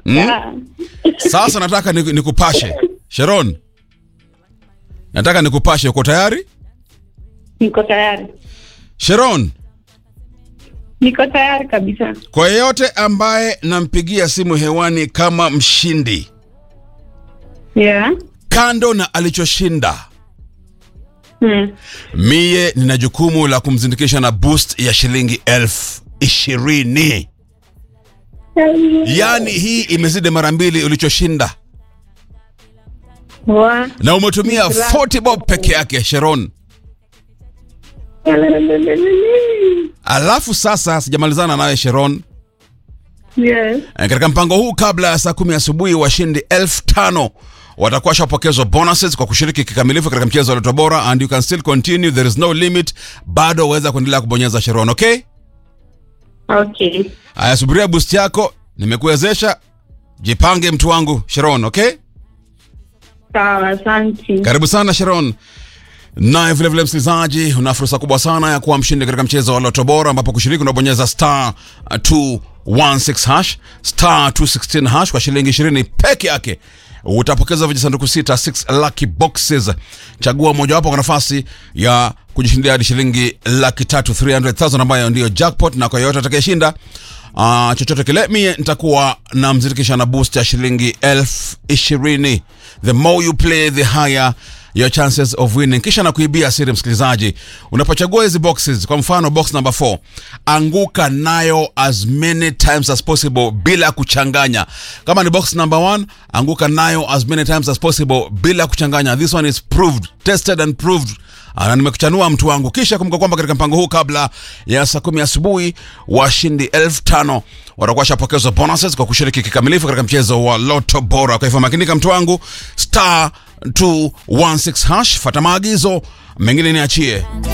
Yeah. Sasa nataka ni- nikupashe Sharon, nataka nikupashe. Uko tayari Niko tayari. Sharon? Niko tayari kabisa. Kwa yeyote ambaye nampigia simu hewani kama mshindi, Yeah. kando na alichoshinda, Hmm. mie nina jukumu la kumzindikisha na boost ya shilingi elfu ishirini. Yaani hii imezidi mara mbili ulichoshinda, Wa. na umetumia 40 bob peke yake Sharon. Alafu sasa sijamalizana nawe Sharon. Yes. Eh, Katika mpango huu kabla ya saa kumi asubuhi washindi elfu tano watakuwa washapokezwa bonuses kwa kushiriki kikamilifu katika mchezo wa Lotto Bora and you can still continue there is no limit bado waweza kuendelea kubonyeza Sharon okay Okay. haya subiria boost yako nimekuwezesha jipange mtu wangu Sharon okay Sawa, asante. karibu sana Sharon naye vilevile msikilizaji una fursa kubwa sana ya kuwa mshindi katika mchezo wa Lotto Bora ambapo kushiriki unabonyeza star uh, 216 hash star 216 hash kwa shilingi 20 peke yake utapokeza vijisanduku sita 6 lucky boxes chagua mojawapo kwa nafasi ya kujishindia hadi shilingi laki tatu 300000 ambayo ndiyo jackpot na kwa yoyote atakayeshinda Uh, chochote kile mie nitakuwa na mzirikisha na boost ya shilingi elfu ishirini the more you play the higher your chances of winning kisha na kuibia siri msikilizaji unapochagua hizi boxes kwa mfano box number 4 anguka nayo as many times as possible bila kuchanganya kama ni box number 1 anguka nayo as many times as possible bila kuchanganya this one is proved tested and proved Ah, na nimekuchanua mtu wangu kisha kumbuka kwamba katika mpango huu kabla ya saa kumi asubuhi washindi elfu tano watakuwa washapokezwa bonuses kwa kushiriki kikamilifu katika mchezo wa loto bora kwa hivyo makinika mtu wangu star 216 hash fata maagizo mengine niachie